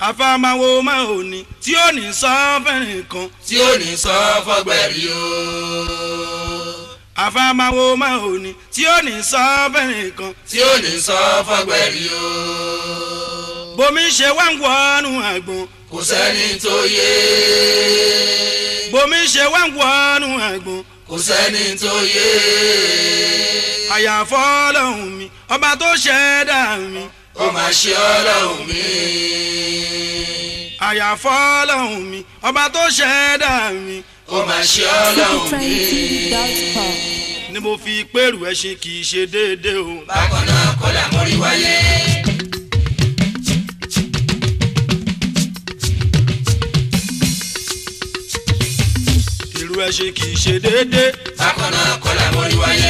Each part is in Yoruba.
àfàmàwò máa ò ní tí ó ní sọ fẹ́rẹ̀ kan tí ó ní sọ fọgbẹ̀rì o. àfàmàwò máa ò ní tí ó ní sọ fẹ́rẹ̀ kan tí ó ní sọ fọgbẹ̀rì o. bomi ṣe wá ń wọnú àgbọn kò sẹ́ni tó yé. bomi ṣe wá ń wọnú àgbọn kò sẹ́ni tó yé. àyàfọ́ ọlọ́run mi ọba tó ṣẹ̀dá mi ó máa ṣe ọlọ́run mi. àyàfọ́ ọlọ́run mi ọba tó ṣẹ̀dá mi ó máa ṣe ọlọ́run mi. citytrendtv.com. ni mo fi pèrú ẹṣin kì í ṣe déédéé o. bákan náà kọ́lá mórí wáyé. ìrù ẹṣin kì í ṣe déédéé bákan náà kọ́lá mórí wáyé.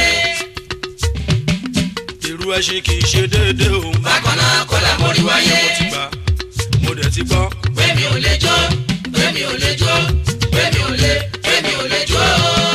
ìrù ẹṣin kì í ṣe déédéé o. bákan náà kọ́lá mórí wáyé. mo ti gbà mo dẹ̀ ti gbọ́. gbẹ̀mí ò lè jó gbẹ̀mí ò lè jó gbẹ̀mí ò lè gbẹ̀mí ò lè jó.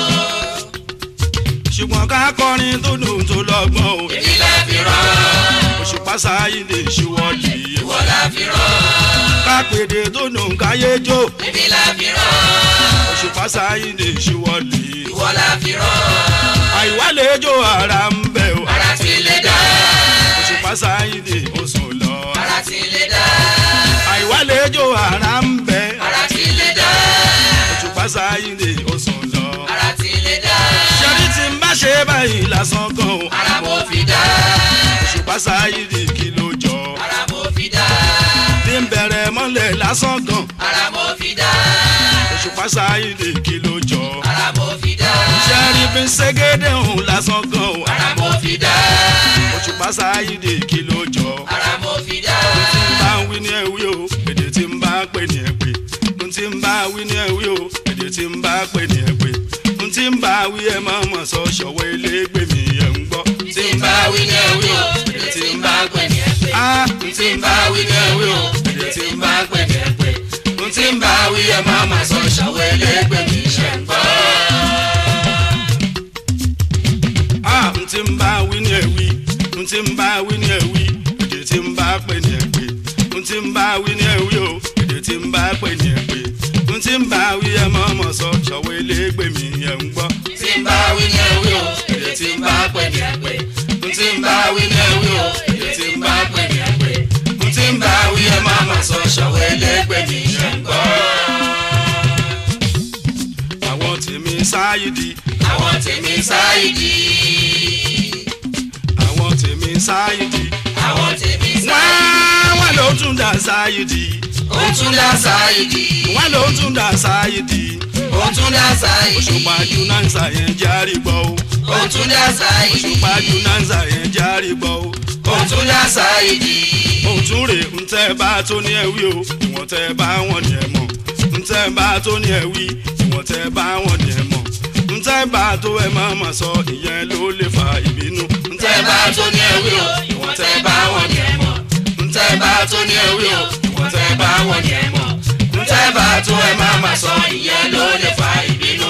ṣùgbọ́n ká kọrin tó dùn tó lọ́gbọ́n o. èmi la fi rán òṣùpá sáyidé ṣíwọ́lì. ìwọ la fi rán ká pèdè tó dùn káyé jó. èmi la fi rán òṣùpá sáyidé ṣíwọ́lì. ìwọ la fi rán àìwálejò ara ń bẹ̀ o. ara ti lè dá òṣùpá sáyidé ó sùn lọ. ara ti lè dá àìwálejò ara ń bẹ̀. ara ti lè dá òṣùpá sáyidé ó sùn lọ. ara ti lè dá ṣẹ́rí tí ń bá ṣe báyìí lásán kan o. ara mo fi dá òṣùpá sáyidé kí ló jọ. ara mo fi dá bí ń bẹ̀rẹ̀ mọ́lẹ̀ lásán kan. ara mo fi dá òṣùpá sáyidé kí ló jọ. ara mo fi dá ṣẹ́rí bí ń ṣégédé òun lásán kan o. ara mo fi dá òṣùpá sáyidé kí ló jọ. ara mo fi dá tí ń bá wí ní ẹ̀wí o èdè tí ń bá pè ní ẹ̀pẹ́ n tí ń bá wí ní ẹ̀wí o èdè tí ń bá pè ní ẹ̀pẹ́ n tí ń bá wí ẹ̀ máa mọ̀ sọ ṣọ̀wọ́ elégbè mi ẹ̀ ń gbọ́. tí ń bá wí ní ẹ̀wí o èdè tí ń bá pè ní ẹ̀pẹ́ a tí ń bá wí ní ẹ̀wí o èdè tí ń bá pè ní ẹ̀pẹ́ tí ń bá wí ẹ̀ máa ma sọ ṣàwọ́ ẹlẹ́gbẹ́ mi ṣe ń gbọ́. a n tí ń bá wí ní ẹ̀wí n tí ń bá wí ní ẹ̀wí èdè tí ń bá pè ní ẹ̀pẹ́ n tí ń bá wí ní ẹ̀wí o èdè tí ń bá pè ní ẹ̀pẹ́ n tí ń bá wí ẹ̀ máa mọ̀ sọ ṣọ̀wọ́ elégbè mi ẹ̀ ń gbọ́. tí ń bá wí ní ẹ̀wí o èdè tí ń bá pè ní ẹ̀pẹ́ tí ń bá wí ní ẹ̀wí o èdè tí ń bá pè ní ẹ̀pẹ́ tí ń bá wí ẹ̀ máa ma sọ ṣàwọ́ ẹlẹ́gbẹ́ mi ṣe ń gbọ́. àwọn tèmi sáyidi àwọn tèmi sáyidi àwọn tèmi sáyidi àwọn tèmi sáyidi wọ́n wọ́n ló tún dà sáyidi ó tún dá sáyidi wọ́n ló tún dà sáyidi ó tún dá sáyidi òṣùpá jùnánsà yẹn járe gbọ́ o ó tún dá sáyidi òṣùpá jùnánsà yẹn járe gbọ́ o ó tún dá sáyidi òtún rè ń tẹ́ bá tó ní ẹ̀wí o ìwọ̀n tẹ́ bá wọn ní ẹ̀ mọ̀ ń tẹ́ bá tó ní ẹ̀wí ìwọ̀n tẹ́ bá wọn ní ẹ̀ mọ̀ ń tẹ́ bá tó ẹ̀ má mà sọ ìyẹn ló lè fa ìbínú ń tẹ́ bá tó ní ẹ̀wí o ìwọ̀n tẹ́ bá wọn ní ẹ̀ mọ̀ ntẹ́ bá tó ní ẹ̀wí o ìwọ̀n tẹ́ bá wọn ní ẹ̀ mọ̀ ntẹ́ bá tó ẹ̀ má má sọ ìyẹn ló lè fa ìbínú.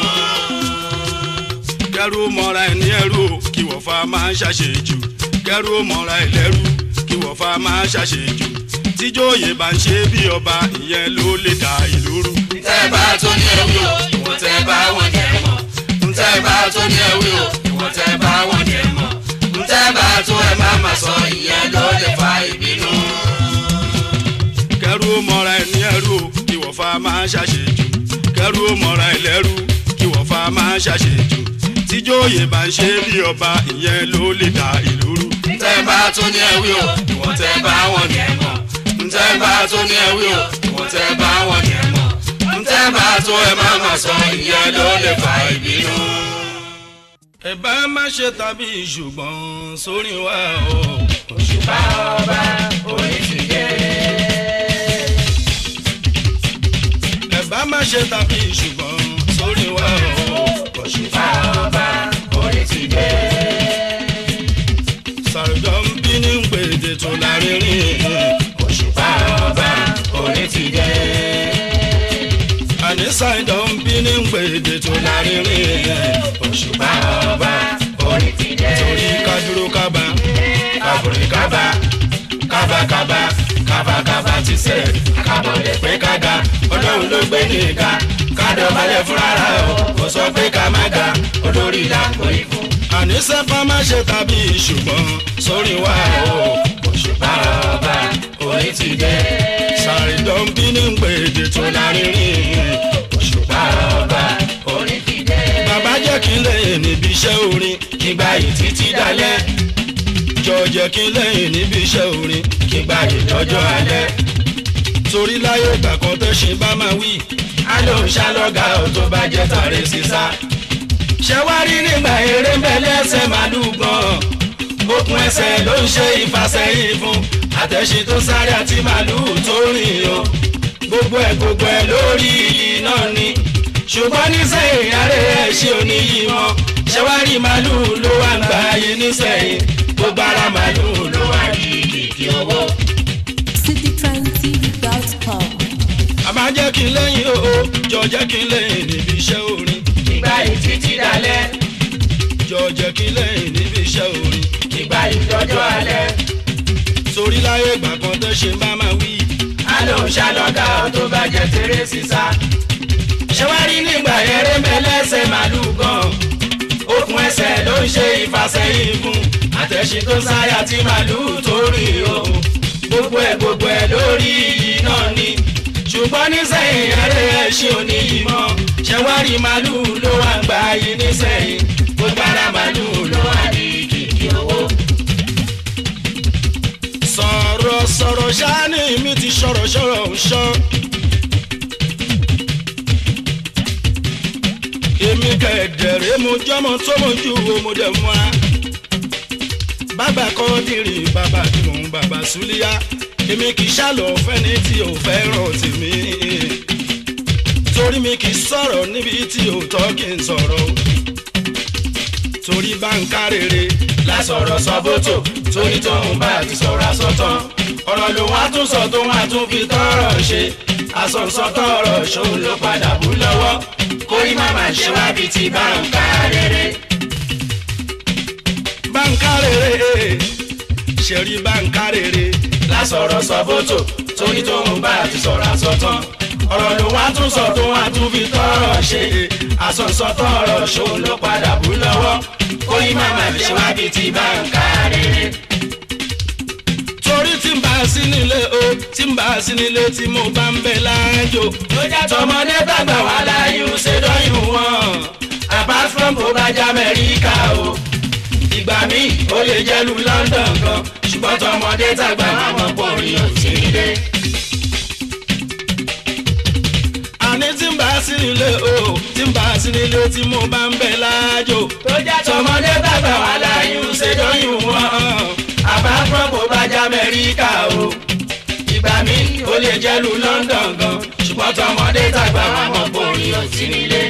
kẹrù mọ́ra ẹ̀ ní ẹrú o kí wọ́n fa máa ń ṣàṣejù kẹrù mọ́ra ẹ̀ lẹ́rú kí wọ́n fa máa ń ṣàṣejù tíjóyè bá ń ṣe bí ọba ìyẹn ló lè dá ìlú rú. ntẹ́ bá tó ní ẹ̀wí o ìwọ̀n tẹ́ bá wọn ní ẹ̀ mọ̀ ntẹ́ bá tó ní ẹ̀wí o ìwọ̀n tẹ́ bá wọn ní ẹ̀ mọ̀ ntẹ́ bá tó ẹ̀ má má sọ ìyẹn ló lè fa ìbínú. kẹrù mọ́ra ẹ̀ ní ẹrú o kí wọ́n fa máa ń ṣàṣejù kẹrù mọ́ra ẹ̀ lẹ́rú kí wọ́n fa máa ń ṣàṣejù tíjóyè bá ń ṣe bí ọba ìyẹn ló lè dá ìlú rú. ntẹ́ bá tó ní ẹ̀wí o ìwọ̀n tẹ́ bá wọn ní ẹ̀ mọ̀ ntẹ́ bá tó ní ẹ̀wí o ìwọ̀n tẹ́ bá wọn ní ẹ̀ mọ̀ ntẹ́ bá tó ẹ̀ má má sọ ìyẹn ló lè fa ìbínú. ẹ bá má ṣe tàbí ṣùgbọ́n sórí wa o. òṣùpá ọba orí ti dé. ẹ bá má ṣe tàbí ṣùgbọ́n sórí wa o. òṣùpá ọba orí ti dé. sàrùjọ ń bí ní gbèdé tó lárinrin. òṣùpá ọba orí ti dé. àní sàrùjọ ń bí ní gbèdé tó lárinrin. òṣùpá ọba orí ti dé. torí ká dúró kábà kábùrì kábà kábàkábà kábàkábà ti sẹ̀ kábọ̀ lè pé ká ga ọlọ́run ló gbé ní ìka ká dọ̀bálẹ̀ fúnra rẹ̀ o kò sọ pé ká má ga olórí ìlàpọ̀ ìfún. àníṣe ká má ṣe tàbí ṣùgbọ́n sórí wa o òṣùpá ọba orí ti dé ṣàrídọ́n bí ní gbèdè tó lárinrin òṣùpá ọba orí ti dé. bàbá jẹ́ kí n lẹ́yìn níbi iṣẹ́ orin kígbà yìí títí dalẹ̀ jọ jẹ́ kí n lẹ́yìn níbi iṣẹ́ orin kígbà yìí lọ́jọ́ alẹ́ torí láyé ìgbà kan tẹ́sìn bá máa wí á ló ń ṣàlọ́gà ò tó bá jẹ́ tàrí sísá. ṣẹ́wárí nígbà eré mẹ́lẹ́sẹ̀ màlúù gan okùn ẹsẹ̀ ló ń ṣe ìfàsẹ́yìn fún àtẹ̀sìn tó sáré àti màlúù tó rìn o gbogbo ẹ̀ gbogbo ẹ̀ lórí iyì náà ni ṣùgbọ́n nísẹ̀yìn ààrẹ ẹ̀ṣin òní yìí mọ́ ṣẹ́wárí màlúù ló wà ń gbà yín nísẹ̀yìn gbogbo ara màlúù ló wà ní kìkì owó. citytrendtv.com. àmà jẹ́ kí n lẹ́yìn o jọ jẹ́ kí n lẹ́yìn níbi iṣẹ́ orin kígbà yìí títí dalẹ̀ jọ jẹ́ kí n lẹ́yìn níbi iṣẹ́ orin kígbà yìí lọ́jọ́ alẹ́ torí láyé ìgbà kan tẹ́sìn bá máa wí. á ló ń ṣàlọ́gà ò tó bá jẹ́ tèrè sísá. ṣẹ́wárí nígbà eré mẹ́lẹ́sẹ̀ màlúù gan okùn ẹsẹ̀ ló ń ṣe ìfàsẹ́yìn fún àtẹ̀sìn tó sáyà tí màlúù tó rìn o gbogbo ẹ̀ gbogbo ẹ̀ lórí iyì náà ni ṣùgbọ́n nísẹ̀yìn eré ẹ̀ṣin òní yìí mọ́ ṣẹ́wárí màlúù ló wà ń gbà yín nísẹ̀yìn gbogbo ara màlúù ló wà ní kìkì owó. sọ̀rọ̀ sọ̀rọ̀ ṣáá ní mi ti sọ̀rọ̀ sọ̀rọ̀ ń sọ. èmi kẹ̀dẹ̀rẹ́ mo jọ́mọ tó mo ju ọmọdé mu a. bàbá kan dìrì bàbá tí mò ń bàbá súlíyá èmi kì í ṣàlọ̀ fẹ́ni tí ò fẹ́ràn tèmi. torí mi kì í sọ̀rọ̀ níbi tí ò tọ́ kí n sọ̀rọ̀. torí bá ń ká rere lásọ̀rọ̀ sọ bótò torí tóun bá ti sọ̀rọ̀ àsọtán ọ̀rọ̀ ló wá tún sọ tó wá tún fi tọ́rọ̀ ṣe àsọ̀nsọ̀tọ̀ ọ̀rọ̀ ṣòun ló padà bú lọ́wọ́ kórí màmá ṣe wá bíi ti bá ń ká rere. bá ń ká rere ṣẹ̀rí bá ń ká rere lásọ̀rọ̀ sọ bótò torí tóun bá ti sọ̀rọ̀ àsọtán ọ̀rọ̀ ló wá tún sọ tó wá tún fi tọ́rọ̀ ṣe àsọ̀nsọ̀tọ̀ ọ̀rọ̀ ṣòun ló padà bú lọ́wọ́ kórí màmá ṣe wá bíi ti bá ń ká rere. torí tí ń bá a sí nílé o tí ń bá a sí nílé tí mo bá ń bẹ láàjò ló jẹ́ tọmọdé tàgbà wà láyé ń ṣe dọ́yìn wọn apart from kó bá jẹ́ amẹ́ríkà o ìgbà míì ó lè jẹ́ lu london gan ṣùgbọ́n tọmọdé tàgbà wà mọ̀ pọ̀ rí òsì nílé. àní tí ń bá a sí nílé o tí ń bá a sí nílé tí mo bá ń bẹ láàjò tó jẹ́ tọmọdé tàgbà wà láyé ń ṣe dọ́yìn wọn apart from kó bá jẹ́ amẹ́ríkà o ìgbà míì ó lè jẹ́ lu london gan ṣùgbọ́n tọmọdé tàgbà wà mọ̀ pọ̀ rí òsì nílé.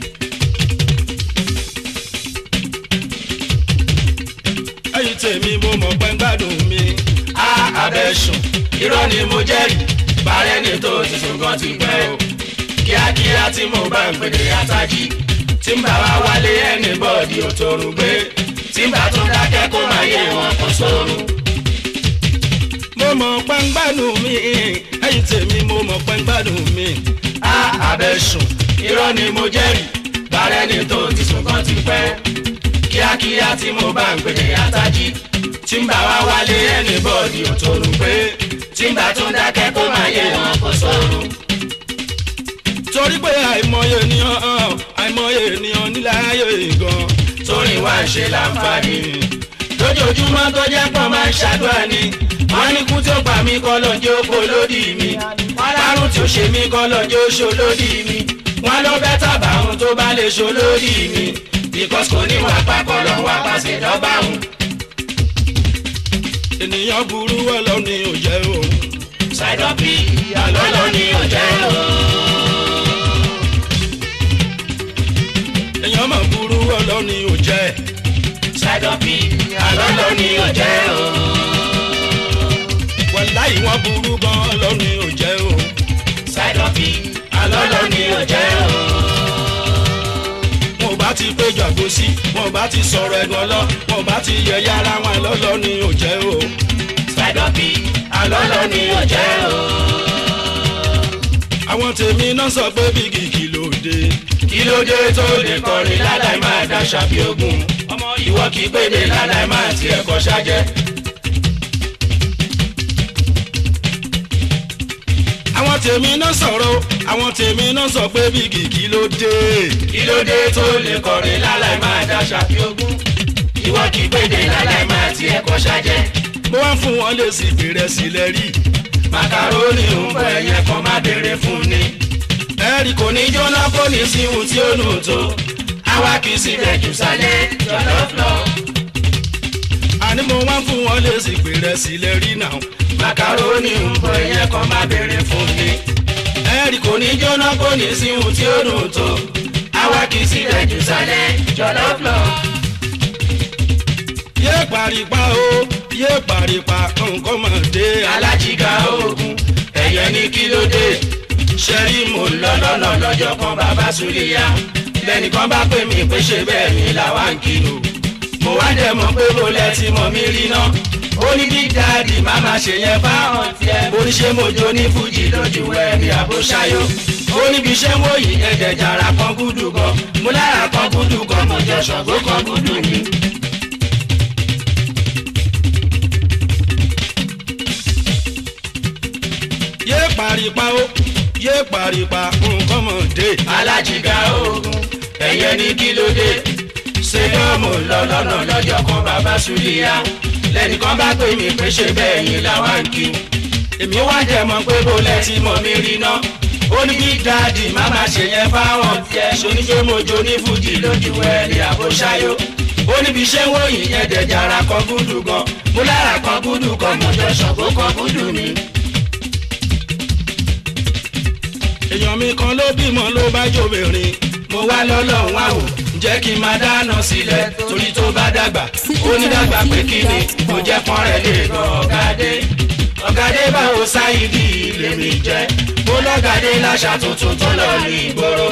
ẹ̀yin tèmi mo mọ̀ pé ń gbádùn mi a abẹ́sùn irọ́ ni mo jẹ́rìí bàrẹ́ ni tó ti sùn gan ti pẹ́ o kíákíá tí mo bá ń pèdè àtàjì tí ń bá wa wálé ẹni bọ́ọ̀dì òtòrùn gbé tí ń bá tún dákẹ́ kó máa yé wọn kó sórun. mo mọ̀ pé ń gbádùn mi ẹ̀yin tèmi mo mọ̀ pé ń gbádùn mi a abẹ́sùn irọ́ ni mo jẹ́rìí bàrẹ́ ni tó ti sùn gan ti pẹ́ kíákíá tí mo bá ń pèdè àtàjì tí ń bá wa wálé ẹni bọ́ọ̀dì òtòrùn gbé tí ń bá tún dákẹ́ kó máa yé wọn kó sórun. torí pé àìmọye ènìyàn àìmọye ènìyàn nílẹ̀ ayé gan torí wá ń ṣe láǹfààní. lójoojúmọ́ tó jẹ́ pọ̀ máa ń ṣàdúrà ni. wọ́n ní kú tí ó pa mí kọ́ lọ́jọ́ oko lódì mi. wọ́n lárùn tí ó ṣe mí kọ́ lọ́jọ́ oṣó lódì mi. wọ́n ló bẹ́ tàbá ohun tó bá lè ṣó lódì mi. because kò ní wàá papọ̀ lọ wá pàṣẹ dọ́gba òun. ènìyàn burú ọlọ́ni ò jẹ́ òun ṣàìdọ́ bí àlọ́lọ́ ni ò jẹ́ o. èèyàn mà burú ọlọ́ni ò jẹ́ ṣàìdọ́ bí àlọ́lọ́ ni ò jẹ́ o. wàláì wọn burú gan ọlọ́ni ò jẹ́ o ṣàìdọ́ bí àlọ́lọ́ ni ò jẹ́ o. wọn ò bá ti péjọ àgòsí wọn ò bá ti sọ̀rọ̀ ẹ̀gbọ́n lọ wọn ò bá ti yẹ̀yẹ́ ara wọn lọ́lọ́ni ò jẹ́ o ṣàìdọ́ bí àlọ́lọ́ ni ò jẹ́ o. àwọn tèmi náà sọ pé bígì kí ló dé. kí ló dé tó lè kọrin láláì máa daṣà bí ogun ọmọ ìwọ kì í pèdè láláì máa tiẹ̀ kọ́ ṣájẹ́. àwọn tèmi náà sọ̀rọ̀ àwọn tèmi náà sọ pé bígì kí ló dé. kí ló dé tó lè kọrin láláì máa daṣà bí ogun ìwọ kì í pèdè láláì máa tiẹ̀ kọ́ ṣájẹ́. mo wá fún wọn lè sì fèrè sílẹ̀ rí. màkàrónì ń bọ ẹyẹ kan má béèrè fún ni. ẹ̀rí kò kò ní jóná kò ní sí ohun tí ó nù tó. àwa kì í sì bẹ̀ jù sálẹ̀ jọ̀lọ́flọ́. àní mo wá fún wọn lè sì fèrè sílẹ̀ rí náà. màkàrónì ń bọ ẹyẹ kan má béèrè fún ni. ẹ̀rí kò kò ní jóná kò ní sí ohun tí ó nù tó. àwa kì í sì bẹ̀ jù sálẹ̀ jọ̀lọ́flọ́. yé paripa o yé paripa nǹkan mọ̀ dé. alájìká oògùn ẹ̀yẹ ní kí ló dé. ṣẹ́rí mo ń lọ lọ́nà lọ́jọ́ kan bàbá súlíyà. lẹ́nìkan bá pè mí pé ṣe bẹ́ẹ̀ ni làwa ń kìlọ̀. mo wá dẹ̀ mọ̀ pé mo lẹ ti mọ̀ mí rí náà. ó ní big daddy má má ṣe yẹn fáwọn tiẹ̀. mo ní ṣe mo jó ní fújì lójú ẹ̀rí àbóṣáyó. ó níbi iṣẹ́ mo yí ẹ̀jẹ̀ jàrá kan gúdù gan. mo lára kan gúdù gan mo jọ ṣọ̀gbó kan gúdù ni. yé paripa o yé paripa nǹkan mọ̀ dé. alájìgá oògùn ẹ̀yẹ ní kí ló dé ṣé yóò mú lọ lọ́nà lọ́jọ́ kan bàbá súlíyà lẹ́nìkan bá pè mí pé ṣe bẹ́ẹ̀ yín làwa ń kí èmi wá jẹ́ mọ̀ pé bó lẹ ti mọ̀ mí rí ná ó ní big daddy má má ṣe yẹn fáwọn tiẹ̀ ṣoníṣẹ́ mojo ní fújì lójú ẹ̀rí àbóṣáyó ó níbi iṣẹ́ wọ̀nyí yẹn dẹ̀jára kan gúdù gan mo lára kan gúdù kan mo jọ ṣọ̀gbó kan gúdù ni. èèyàn mi kan ló bímọ ló bá jóbìnrin. mo wá lọ́lọ́run àwò jẹ́ kí n máa dáná sílẹ̀ torí tó bá dàgbà ó ní dàgbà pé kí ni kò jẹ́ pọ́n rẹ̀ lè gan ọ̀gádé ọ̀gádé báwo sáyidì lèmi jẹ́ mo lọ́gàdé láṣà tuntun tó lọ ní ìgboro.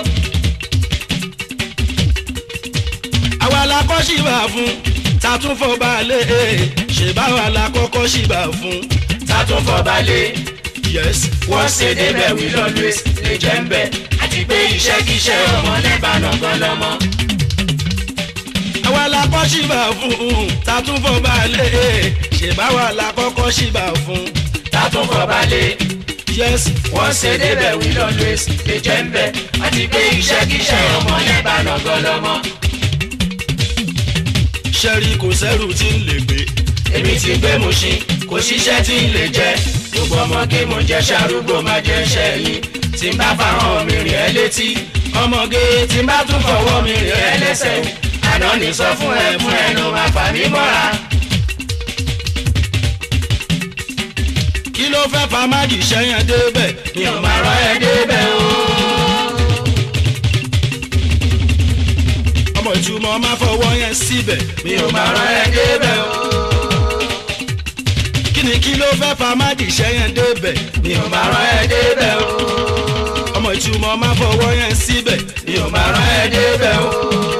àwa la kọ́ ṣìbà fún tatúnfọ̀ balẹ̀ ṣèbáwa la kọ́kọ́ ṣìbà fún. tátún fọbalẹ̀ yes wọ́n ṣe débẹ̀ wí lọ́lùwẹ̀s lè jẹ́ ń bẹ̀ àti pé iṣẹ́kíṣẹ́ ọmọ lẹ́bàánà gan lọ́mọ. àwa la kọ́ ṣìbà fún tatúnfọ̀ balẹ̀ ṣèbáwa la kọ́kọ́ ṣìbà fún. tátún fọbalẹ̀ yes wọ́n ṣe débẹ̀ wí lọ́lùwẹ̀s lè jẹ́ ń bẹ̀ àti pé iṣẹ́kíṣẹ́ ọmọ lẹ́bàánà gan lọ́mọ. ṣẹ́rí kò sẹ́rù tí ń lè gbé. èmi ti gbé mu ṣin kò ṣiṣẹ́ tí ń lè jẹ gbogbo ọmọge mo jẹ ṣàrúgbó má jẹ ṣẹ́yìn tí n bá fàhàn mi rìn ẹ́ létí ọmọge tí n bá tún fọwọ́ mi rìn ẹ́ lẹ́sẹ̀ àná ní sọ fún ẹ fún ẹ ló máa fà mí mọ́ra. kí ló fẹ́ fa máàgì sẹ́yìn débẹ̀ mi ò máa rán ẹ débẹ̀ o. ọmọ ìtumọ̀ máa fọwọ́ yẹn síbẹ̀ mi ò máa rán ẹ débẹ̀ o. kí ni kí ló fẹ́ fa máàgì sẹ́yìn débẹ̀ mi ò máa rán ẹ débẹ̀ o. ọmọ ìtumọ̀ máa fọwọ́ yẹn síbẹ̀ mi ò máa rán ẹ débẹ̀ o.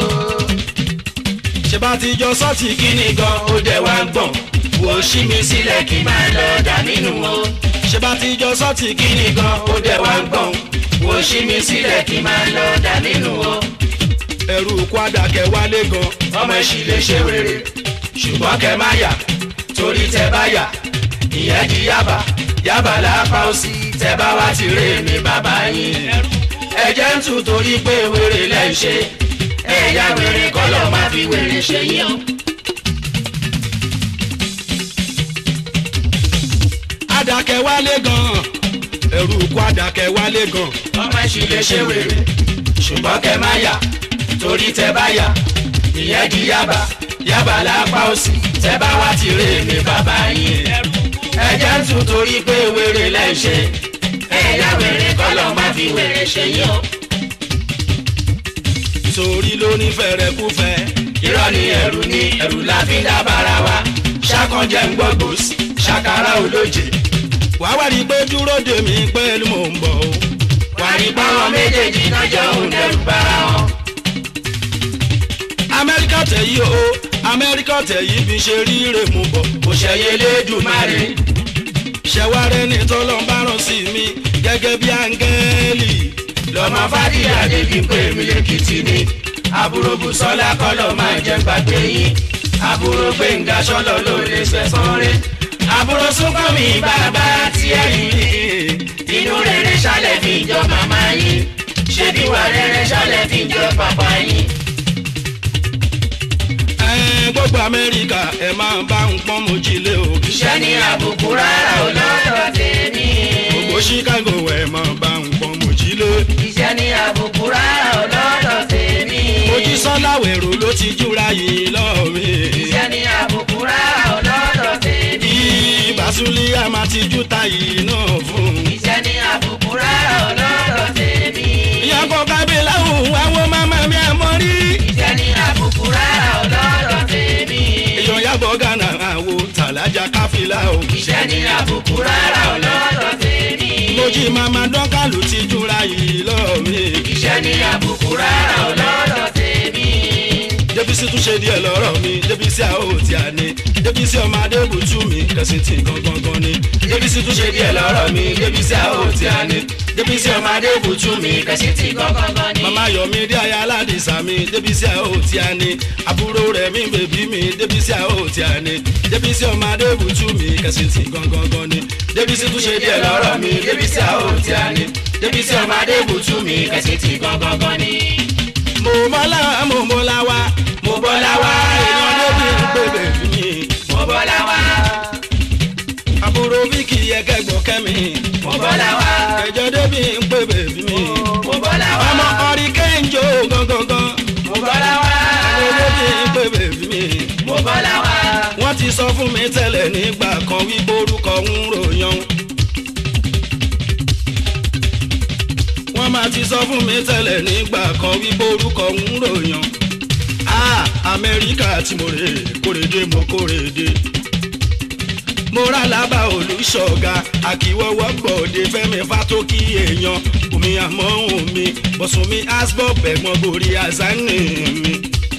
ṣe bá ti jọ sọ́ọ̀tì kí kí ni gan ó dẹ̀ wá ń gbọ̀n wò ó ṣí mi sílẹ̀ kí n máa lọ dà nínú o. ṣe bá ti jọ sọ́ọ̀tì kí kí ni gan ó dẹ̀ wá ń gbọ̀n wò ó ṣí mi sílẹ̀ kí n máa lọ dà nínú o. ẹrù kwada kẹ wálé gan ọmọ ẹ̀ṣì lè ṣe wèrè ṣùgbọ́n kẹ má yà torí tẹ bá yà ìyẹn di yaba yaba lápá òsì tẹ bá wá ti rè mí bàbá yín ẹ̀jẹ̀ ń tù torí pé wèrè lẹ́ ń ṣe ẹ̀yà wèrè kọ́lọ̀ má fi wèrè ṣe yín o. adakẹ wálé gan ẹrù kwada kẹ wálé gan ọmọ ẹ̀ṣì lè ṣe wèrè ṣùgbọ́n kẹ má yà torí tẹ bá yà ìyẹn di yaba yaba lápá òsì tẹ bá wá ti rè mí bàbá yín ẹ̀jẹ̀ ń tù torí pé wèrè lẹ́ ń ṣe ẹ̀yà wèrè kọ́lọ̀ má fi wèrè ṣe yín o. torí ló ní fẹ̀rẹ̀kúfẹ̀ irọ́ ni ẹ̀rù ni ẹ̀rù la fi ń dábàrà wa ṣàkànjẹ́ ń gbọ́ gbòòsì ṣàkàrà olóje wàá wá rí i pé dúró dè mí pẹ̀lú mò ń bọ̀ o. wà ní báwọn méjèèjì náà jọ ń dẹrù bára wọn. amẹ́ríkà tẹ̀ yí o amẹ́ríkà tẹ̀ yí bí ṣe rí rè mú bọ̀. kò ṣẹyẹ lẹ́dùnmáre ṣẹ̀wárẹ́ ní tọ́lọ́ bá rán sí mi gẹ́gẹ́ bí áńgẹ́lì bẹ́ẹ̀lì lọ́mọ fàdíyà débi pé mi lèkìtì ni àbúrò bùsọ́lá kọ́lọ́ máa jẹ́ gbàgbé yín àbúrò gbẹ̀ngà sọ́lọ́ ló lè sẹ̀sán rẹ̀ àbúrò súnkànmí bàbá tiẹ̀ yìí inú rere ṣálẹ̀ fi jọ màmá yín ṣé bí wà rere ṣálẹ̀ fi jọ pàpà yín. Ẹ, gbogbo amẹ́ríkà ẹ máa bá ń pọ́n mojílé o iṣẹ́ ní àbùkù rárá ò lọ́dọ̀ tèmi. gbogbo chicago ẹ máa bá ń pọ́n mojílé iṣẹ́ ní àbùkù rárá ò lọ́dọ̀ tèmi. mojísọ́lá wẹ̀rọ ló ti júra yìí lọ́ọ̀ mi iṣẹ́ ní àbùkù rárá ò lọ́dọ̀ tèmi. ìbásúlé a máa ti jú ta yìí náà fún un. iṣẹ́ ní àbùkù rárá ò lọ́dọ̀ tèmi. ìyàgò kábílà òun àwọn máma mi àmọ́ rí. iṣẹ́ ní àbùkù rárá ò lọ́dọ̀ tèmi. èèyàn yàgò gánà àwo tàlájà káfílà o. iṣẹ́ ní àbùkù rárá ò lọ́dọ̀ tèmi. mojí mama dọ́kàlù ti júra yìí lọ́ọ̀ mi. iṣẹ́ ní àbùkù rárá ò lọ́dọ̀ tèmi. débísí tún ṣe díẹ̀ lọ́rọ̀ mi débísí àó tí a ní débísí ọmọ adébùtú mi kẹsì tí gangan ni. débísí tún ṣe díẹ̀ lọ́rọ̀ mi débísí àó tí a ní. débísí ọmọ adébùtú mi kẹsì tí gángan ni. mama yọmi dé aya aládìsá mi débísí àó tí a ní àbúrò rẹ̀ mi bèbí mi débísí àó tí a ní débísí ọmọ adébùtú mi kẹsì tí gangan ni. débísí tún ṣe díẹ̀ lọ́rọ̀ mi débísí àó tí a ní. débísí ọmọ adébùtú mi kẹsì tí gángan ni. mo mọ́lá mo mọ́lá wá mo bọ́lá wá. èèyàn débi ń pè bèbí mi mo bọ́lá wá. àbúrò bíkì ẹ̀kẹ́gbọ̀n kẹ́mi mo bọ́lá wá. ẹ̀jọ̀ débi ń pè bèbí mi mo bọ́lá wá. ọmọ ọ̀rí kéńjó gangan mo bọ́lá wá. ẹ̀jọ̀ débi ń pè bèbí mi. mo bọ́lá wá. wọ́n ti sọ fún mi tẹ́lẹ̀ nígbà kan wípé orúkọ ń ròyàn. wọ́n máa ti sọ fún mi tẹ́lẹ̀ nígbà kan wípé orúkọ ń ròyàn. a amẹ́ríkà tí mo rè kórèdé mo kórèdé. mo rà lábà olùṣọ́ga àkíwọ́wọ́ gbọ̀dé fẹ́mi fátókì èèyàn omi àmọ́hùn mi bọ̀sùn mi asbọ̀ bẹ̀gbọ́n borí azánì mi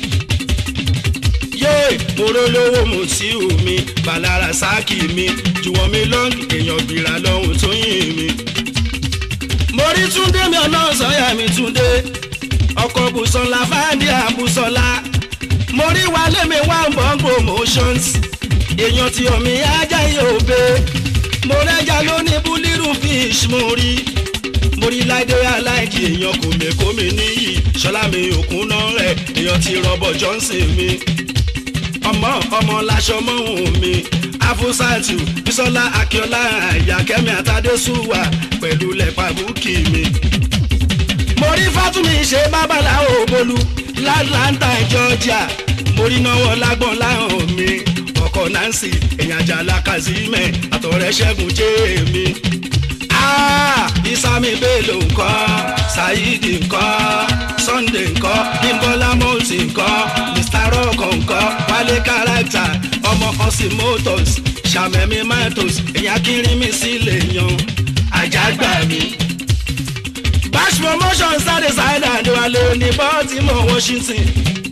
yé morólówó mùsíù mi balára sáàkì mi jùwọ́n mi lọ́ngì èèyàn gbìrà lọ́hùn tó yìn mi. mo rí túndé mi ọ̀nà sọ́yà mi túndé ọkọ̀ bùsọ̀lá fáńdí àbùsọ̀lá mo rí wálé mi wá ń bọ̀ promotions èèyàn tí omi ajá yóò bẹ mo rẹ́jà lóní búlírù fish mo rí mo rí láìdé aláìkí èèyàn kò mẹ́kọ́ mi níyì ṣọlá mi òkun náà rẹ̀ èèyàn ti rọ́bọ̀ johnson mi ọmọ ọmọ laṣọ mọ́hún mi afusatu bisola akiola ayakẹ́mi àtàdésùwà pẹ̀lú lẹ́pà búkì mi. mo rí fatumi ṣe babaláwo bolú látlanta georgia mo rí náwó lágbọ̀n láhàn mi ọkọ̀ nancy èèyàn àjàlá kazeem àtọ̀rẹ́ ṣẹ́gun jéèmí. Ah, isami bello ńkọ́ saidi ńkọ́ sunday ńkọ́ bímbọ́lá mọ́ọ̀sì ńkọ́ mr rock ńkọ́ wálé character ọmọ ọsìn motors sàmẹ́mí matos èyàn kiri sílẹ̀ yan àjàgbà mi. bash promotion sáré sáyidà níwálé ní baltimore washington.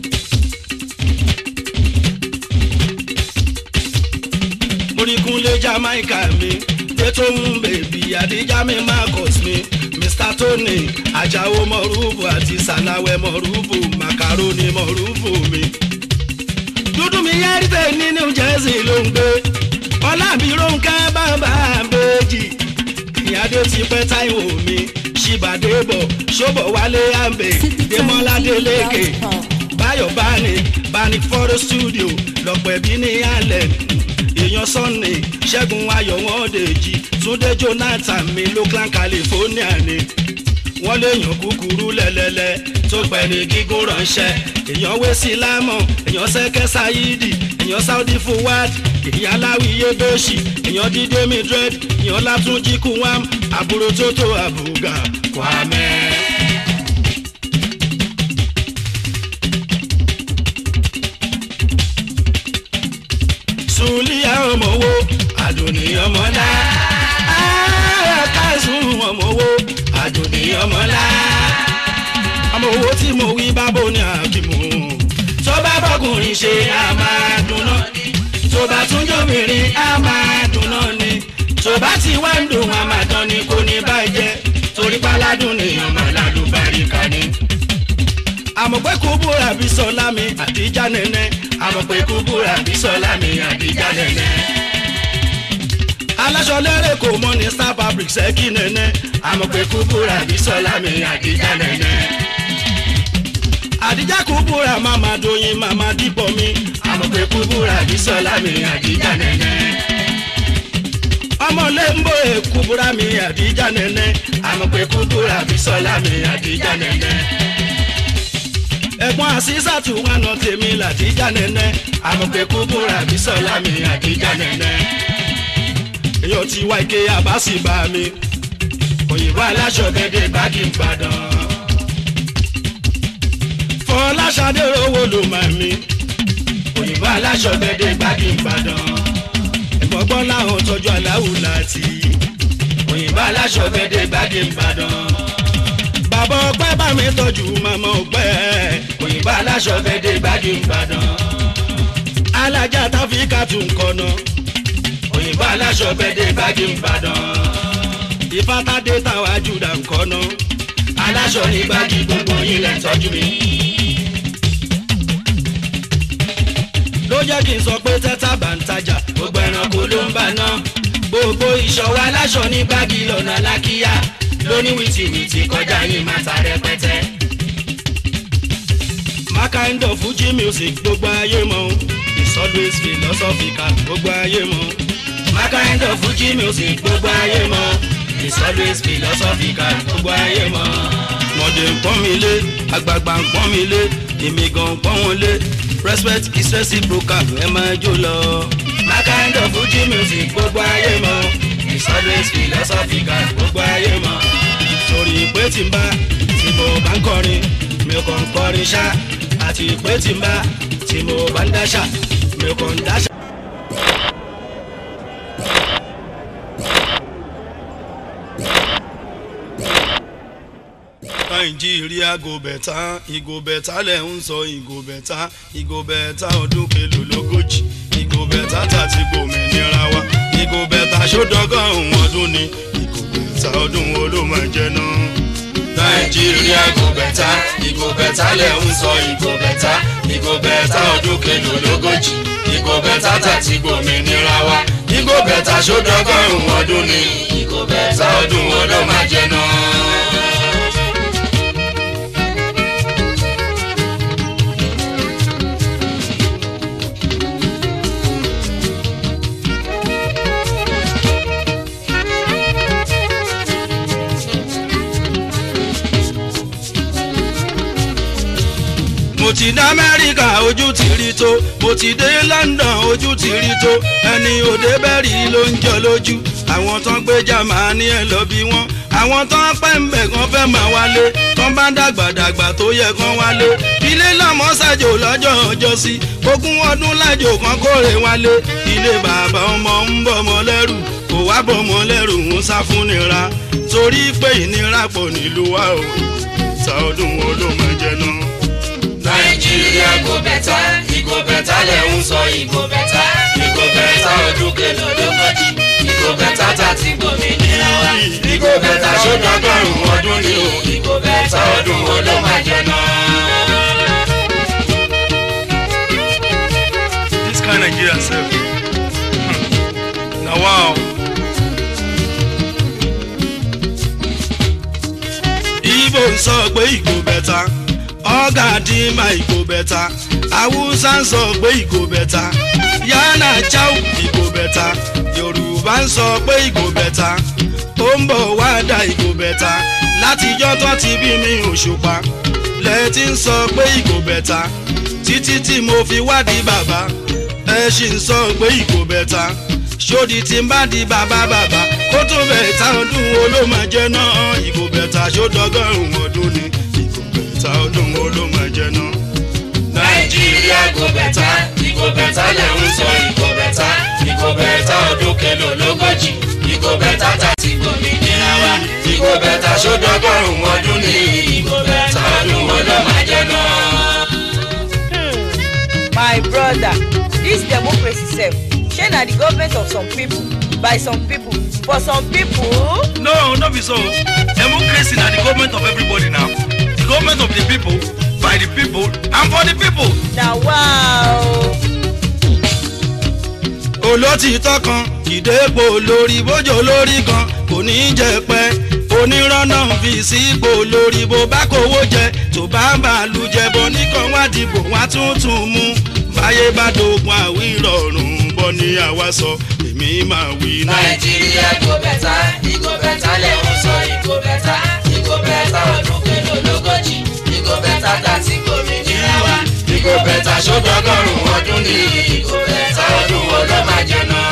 morikunle jamaica mi tètò ń bèbí àdíjà mi marcus mi mr tony ajáò mọ̀rúfù àti sàláwẹ̀ mọ̀rúfù macaroni mọ̀rúfù mi. dúdú mi yẹ́rìtẹ̀ ní new jersey ló ń gbé ọlábí ronke bàbá àbèjì ìyáde ti pẹ́ táìwò mi ṣìbàdébọ̀ ṣọ́bọ̀ wálé àmbè démọ́lá délékè báyọ̀ báni báni fọ́rọ̀ studio lọ́pọ̀ ẹ̀bí ní allen èèyàn sunday ṣẹ́gun ayọ̀ wọn dèjì túndé jonathan mi lókàn california ni wọ́n léèyàn kúkúrú lẹ́lẹ́lẹ́ tó pẹ́ ní gígùn ránṣẹ́ èèyàn wé sí lámọ̀ èèyàn sẹ́kẹ́ sáyídì èèyàn saudi fuwad èèyàn aláwìyé bẹ́ẹ̀ṣì èèyàn dídé midred èèyàn látúnjí kuwam àbúrò tó tó àbúgà kwamẹ́. sùlíà ọmọwó àdùnní ọmọlá kásùn ọmọwó àdùnní ọmọlá ọmọ owó tí mo wí bábò ní àkìmù tó bá bọkùnrin ṣe á máa dùnà tó bá tún jóbìnrin á máa dùnà ni tó bá ti wá ń dùn á máa tán ni kò ní bàjẹ́ torí páládùn ní kúbúrà bí sọlá mi àdíjà nẹ́nẹ́ àmọ̀ pé kúbúrà bí sọlá mi àdíjà nẹ́nẹ́. aláṣọ lẹ́rẹ̀ kò mọ́ ní star fabric ṣẹ́kì nẹ́nẹ́ àmọ̀ pé kúbúrà bí sọlá mi àdíjà nẹ́nẹ́. àdíjà kúbúrà màmá doyin màmá dìbò mi àmọ̀ pé kúbúrà bí sọlá mi àdíjà nẹ́nẹ́. ọmọ lẹ́ńbó èkúbúrà mi àdíjà nẹ́nẹ́ àmọ̀ pé kúbúrà bí sọlá mi àdíjà nẹ́nẹ́. ẹ̀gbọ́n àṣìṣàtù wánà tèmi làdíjà nẹ́nẹ́ àmọ̀ pé kúbúrà bí sọlá mi àdíjà nẹ́nẹ́. èyàn ti wá ike àbáṣì bá mi òyìnbó aláṣọ gẹ́gẹ́ báàgì ìbàdàn. fọláṣadé owó ló máa mi òyìnbó aláṣọ gẹ́gẹ́ báàgì ìbàdàn. ẹ̀gbọ́n láwọn tọ́jú aláwù láti òyìnbó aláṣọ gẹ́gẹ́ báàgì ìbàdàn. bàbá ọpẹ́ bá mi tọ́jú màmá ọpẹ́ òyìnbó aláṣọ gẹ́gẹ́ báàgì ìbàdàn. alájà táfíkà tún kọ́nà òyìnbó aláṣọ gẹ́gẹ́ báàgì ìbàdàn. ìfátádé táwa júdà ń kọ́nà aláṣọ ní báàgì gbogbo yín lẹ́ tọ́jú mi. ló jẹ́ kí n sọ pé tẹ́tà bá ń tajà gbogbo ẹranko ló ń bà ná. gbogbo ìṣọwọ́ aláṣọ ní báàgì lọ́nà lákìyà lóní wìtìwìtì kọjá yín máa ta rẹpẹtẹ. my kind of fuji music gbogbo ayé mọ̀ it's always philosophical gbogbo ayé mọ̀ my kind of fuji music gbogbo ayé mọ̀ it's always philosophical gbogbo ayé mọ̀. mọ̀dé ń pọ́n mi lé àgbààgbà ń pọ́n mi lé èmi gan ń pọ́n wọn lé respect is reciprocal ẹ máa jó lọ. my kind of fuji music gbogbo ayé mọ̀ it's always philosophical gbogbo ayé mọ̀. torí pé tí n bá tí mo bá ń kọrin mi kàn ń kọrin ṣá àti pé tí n bá tí mo bá ń dáṣà mi kàn ń dáṣà. nàìjíríà go bẹ̀tà ìgò bẹ̀tà lẹ̀ ń sọ ìgò bẹ̀tà ìgò bẹ̀tà ọdún kelo lógójì ìgò bẹ̀tà tàti gbòmìnira wa ìgò bẹ̀tà sódọ́gọ́rùn ọdún ni ìgò bẹ̀tà ọdún wo ló máa jẹ náà. nàìjíríà go bẹ̀tà ìgò bẹ̀tà lẹ̀ ń sọ ìgò bẹ̀tà ìgò bẹ̀tà ọdún kelo lógójì ìgò bẹ̀tà tàti gbòmìnira wa ìgò bẹ̀tà sódọ́gọ́rùn ọdún ni ìgò bẹ̀tà ọdún wo ló máa jẹ náà. mo ti dé amẹ́ríkà ojú ti rí tó mo ti dé london ojú ti rí tó ẹni òde bẹ́ẹ̀rì ló ń jọ lójú àwọn tó ń gbé jamani ẹ̀ lọ bí wọ́n àwọn tó ń pẹ́ ń bẹ̀ kan fẹ́ máa wálé tó bá dàgbàdàgbà tó yẹ kan wálé ilé lọ́mọ ṣàjò lọ́jọ́ ọjọ́ sí ogún ọdún lájò kan kórè wálé ilé bàbá ọmọ ń bọ̀ mọ́ lẹ́rù kò wá bọ̀ mọ́ lẹ́rù ń sá fún nira torí pé ìnira pọ̀ nílùú wa o ta ọdún wo ló máa jẹ náà nàìjíríà go bẹ̀tà ìgò bẹ̀tà lẹ̀ ń sọ ìgò bẹ̀tà ìgò bẹ̀tà ọdún kẹlò lógójì ìgò bẹ̀tà tàti gbòmìnira wa ìgò bẹ̀tà sódọ́gọ́rùn ọdún ni o ìgò bẹ̀tà ọdún wo ló máa jẹ náà. This kind Nigeria sef. Na wow. Igbo ń sọ pé ìgò bẹ̀ta ọ̀gá dìímà ìgò bẹ̀ta Haúsá ń sọ pé ìgò bẹ̀ta Yánà Cháu ìgò bẹ̀ta Yorùbá ń sọ pé ìgò bẹ̀ta ó ń bọ̀ wá da ìgò bẹ̀ta látijọ́ tó ti bí mi Òṣùpá lẹ́ẹ̀tì ń sọ pé ìgò bẹ̀ta títí tí mo fi wádìí bàbá ẹ ṣì ń sọ pé ìgò bẹ̀ta ṣódi tí ń bá di bàbá bàbá kó tó bẹ̀ta ọdún wo ló máa jẹ́ náà ìgò bẹ̀ta ṣódọ́gọ́rùn-ún ọdún ni ìgò bẹ̀ta ọdún wo ló máa jẹ́ náà. nàìjíríà go bẹ̀tà ìgò bẹ̀tà lẹ̀ ń sọ ìgò bẹ̀tà ìgò bẹ̀tà ọdún kẹlò lógójì ìgò bẹ̀tà tàti gbòmìnira wa ìgò bẹ̀tà sódọ́gọ́rùn ọdún ni ìgò bẹ̀tà ọdún wo ló máa jẹ náà. my brother dis democracy sef shey na the government of some people by some people for some people. no no be so democracy na the government of everybody now the government of the people by the people and for the people. na wa o. olótìtọ́ kan ìdépò lórí bójó lórí kan kò ní í jẹ pẹ́ onírànà fi sípò lórí bó bá kówó jẹ tó bá bàálù jẹ bọ nìkan wá dìbò wá tuntun mú báyé bá dogun àwí rọrùn bọ́ ní àwa sọ èmi máa wí náà. nàìjíríà kò bẹ̀tà ìgò bẹ̀tà lẹ́hùn sọ ìgò bẹ̀tà ìgò bẹ̀tà ọdún kẹlò lógójì ìgò bẹ̀tà tàti gómìnira wa ìgò bẹ̀tà sódọ́gọ́rùn ọdún ní ìgò bẹ̀tà ọdún wo ló máa jẹ náà.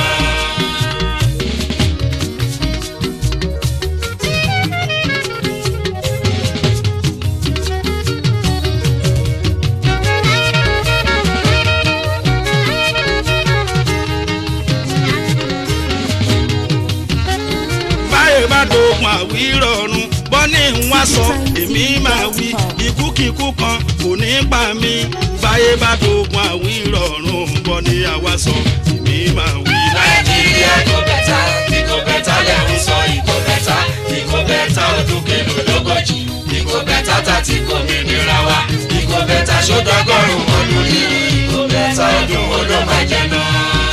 báyé bá dogun àwí rọrùn bọ́ ní ń wá sọ èmi máa wí ikúkíkú kan kò ní pa mí báyé bá dogun àwí rọrùn bọ́ ní àwa sọ èmi máa wí. nàìjíríà kò bẹ̀tà ìgò bẹ̀tà lẹ́hùn sọ ìgò bẹ̀tà ìgò bẹ̀tà ọdún kẹlò lógójì ìgò bẹ̀tà tàti gómìnira wa ìgò bẹ̀tà sódọ́gọ́rùn ọdún ní ìgò bẹ̀tà ọdún wo ló máa jẹ náà.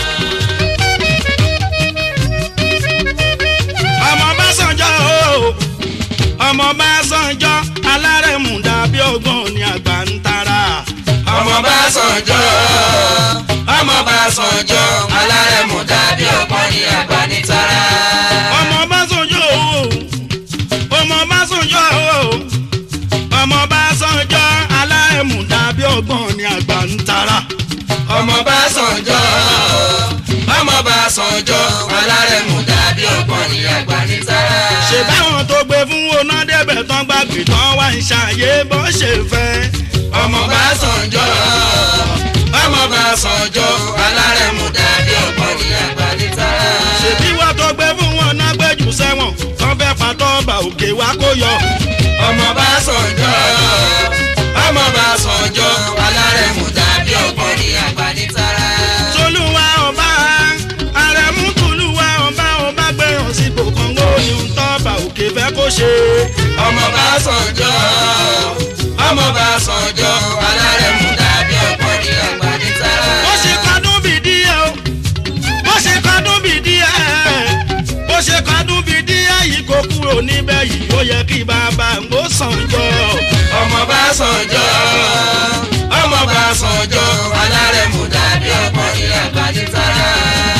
ọmọ bá sànjọ́ o ọmọ bá sànjọ́ alárẹ̀mú dàbí ọgbọ́n ní àgbà ń tara. ọmọ bá sànjọ́ ọmọ bá sànjọ́ alárẹ̀mú dàbí ọ̀pọ̀ ní àgbà nítara. ọmọ bá sànjọ́ o ọmọ bá sànjọ́ o ọmọ bá sànjọ́ alárẹ̀mú dàbí ọgbọ́n ní àgbà ń tara. ọmọ bá sànjọ́ ọmọ bá sànjọ́ alárẹ̀mú dàbí ọ̀pọ̀ ní àgbà nítara. ṣe báwọn tó gbé fún oná débẹ̀ tán gbàgbé tán wá ń ṣàyè bó ṣe fẹ́. ọmọ bá sànjọ́ ọmọ bá sànjọ́ alárẹ̀mú dàbí ọ̀pọ̀ ní àgbà nítara. ṣèbí wọ́n tó gbé fún wọn náà gbẹ́jù sẹ́wọ̀n tán fẹ́ pàtó ọba òkè wá kó yọ. ọmọ bá sànjọ́ ọmọ bá sànjọ́ alárẹ̀mú dàbí ọ̀pọ̀ ní àgbà nítara. tolúwa ọba àrẹ̀mú tolúwa ọba ọba gbẹ̀ràn sípò kan ó ní ń tọ́ba òkè fẹ́ kó ṣe. ọmọ bá sànjọ́ ọmọ bá sànjọ́ alárẹ̀mú dàbí ọ̀pọ̀ ní àgbà nítara. bó ṣe kadún bí díẹ̀ o bó ṣe kadún bí díẹ̀ bó ṣe kadún bí díẹ̀ yìí kó kúrò níbẹ̀ yìí ó yẹ kí bàbá ń gbó sànjọ́. ọmọ bá sànjọ́ ọmọ bá sànjọ́ alárẹ̀mú dàbí ọ̀pọ̀ ní àgbà nítara.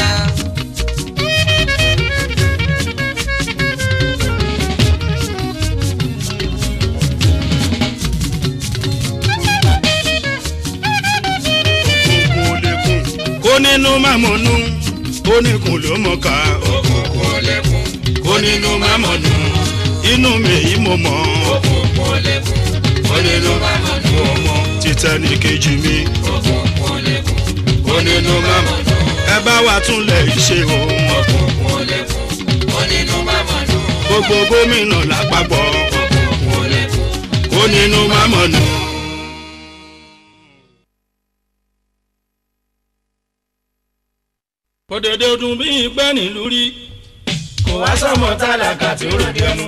òkun ò lè kùn kó nínú mámọ̀nù ó ní kùn ló mọ̀ ká òkùnkùn ò lè kún kó nínú mámọ̀nù inú mi yìí mo mọ̀ òkùnkùn ò lè kún kó nínú mámọ̀nù ọmọ títẹ́ ní kejì mi òkùnkùn ò lè kún kó nínú mámọ̀nù ẹ bá wa túnlẹ̀ ṣe o òkùnkùn ò lè kún kó nínú mámọ̀nù gbogbo gómìnà lápapọ̀ òkùnkùn ò lè kún kó nínú mámọ̀nù. òdèdè ọdún bí ìpẹ́ nílùú rí kò wá sọmọ tálákà tí ó ròde ẹnu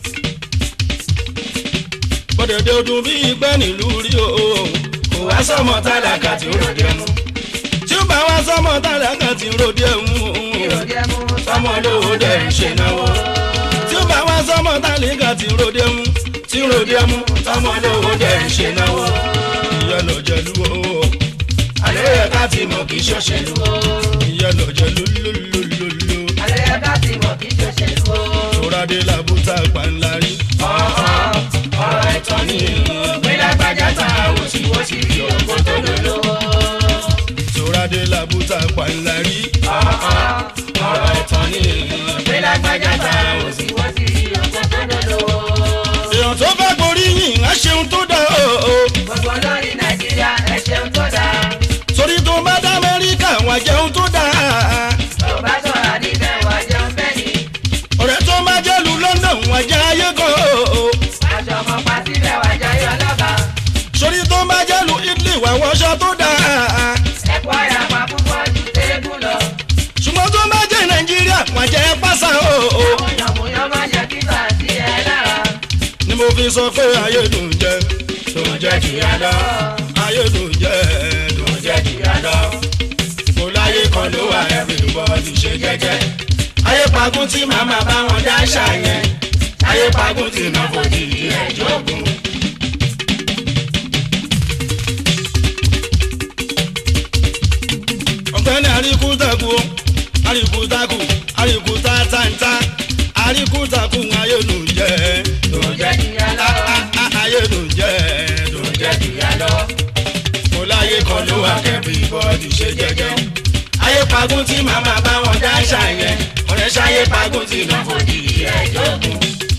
òdèdè ọdún bí ìpẹ́ nílùú rí o kò wá sọmọ tálákà tí ó ròde ẹnu tí ó bá wá sọmọ tálákà tí ń ròde ẹ̀hún sọmọ lówó dẹ̀ ń ṣe náwó tí ó bá wá sọmọ tálákà tí ń ròde ẹ̀hún tí ń ròde ẹmu sọmọ lówó dẹ̀ ń ṣe náwó ìyá lọ jẹlu o àlẹ́ yẹ ká ti mọ̀ kí ṣòṣèlú o ìyá lọ jẹlu lólólólóló àlẹ́ yẹ ká ti mọ̀ kí ṣòṣèlú o. tóradé làbúta pàǹlarí ọ̀rọ̀ ẹ̀tọ́ ni pé lágbájá ta wòsíwòsí fi ògbó tó lólówó. tóradé làbúta pàǹlarí ọ̀rọ̀ ẹ̀tọ́ ni pé lágbájá ta wòsíwòsí fi ògbó tó lólówó. èèyàn tó bá gborí yìn á ṣeun tó dá o gbogbo lórí nàìjíríà ẹ ṣeun tó dáa. torí tó bá dá amẹ́ríkà wà jẹun tó dá tó bá sọ̀rọ̀ níbẹ̀ wá jẹun bẹ́ẹ̀ ni. ọ̀rẹ́ tó bá jẹ́lu london wà jẹ́ ayé kan aṣọ ọmọ pàtí bẹ̀ wá jayé ọlọ́ba. sórí tó bá jẹ́lu italy wà wọṣọ tó dá ẹ̀kọ́ ìyàpá púpọ̀ ju téégún lọ. ṣùgbọ́n tó bá jẹ́ nàìjíríà wà jẹ́ pásá o àwọn yànmùyán máa jẹ́ kíkà sí ẹ lára. ni mo fi sọ pé ayé dùn jẹ tó jẹ́ jìyà lọ ayé dùn jẹ́ tó dùn jẹ́ jìyà lọ. kò láyé kan ló wà everybody ṣe jẹ́jẹ́. ayé pagún tí màmá bá wọn dá ṣàyẹn ayé pagún tí náà kò di ẹjọ́ gùn. ọ̀gbẹ́ni àríkútàkù àríkútàkù àríkútàtàǹtà àríkútàkù ayé dùn jẹ́ tó jẹ́ jìyà lọ ayé dùn jẹ́ tó dùn jẹ́ jìyà lọ. kò láyé kan ló wà everybody ṣe jẹ́jẹ́. ayé pagún tí màmá bá wọn dá ṣàyẹn ọ̀rẹ́ ṣayé pagún tí náà kò di ẹjọ́ gùn.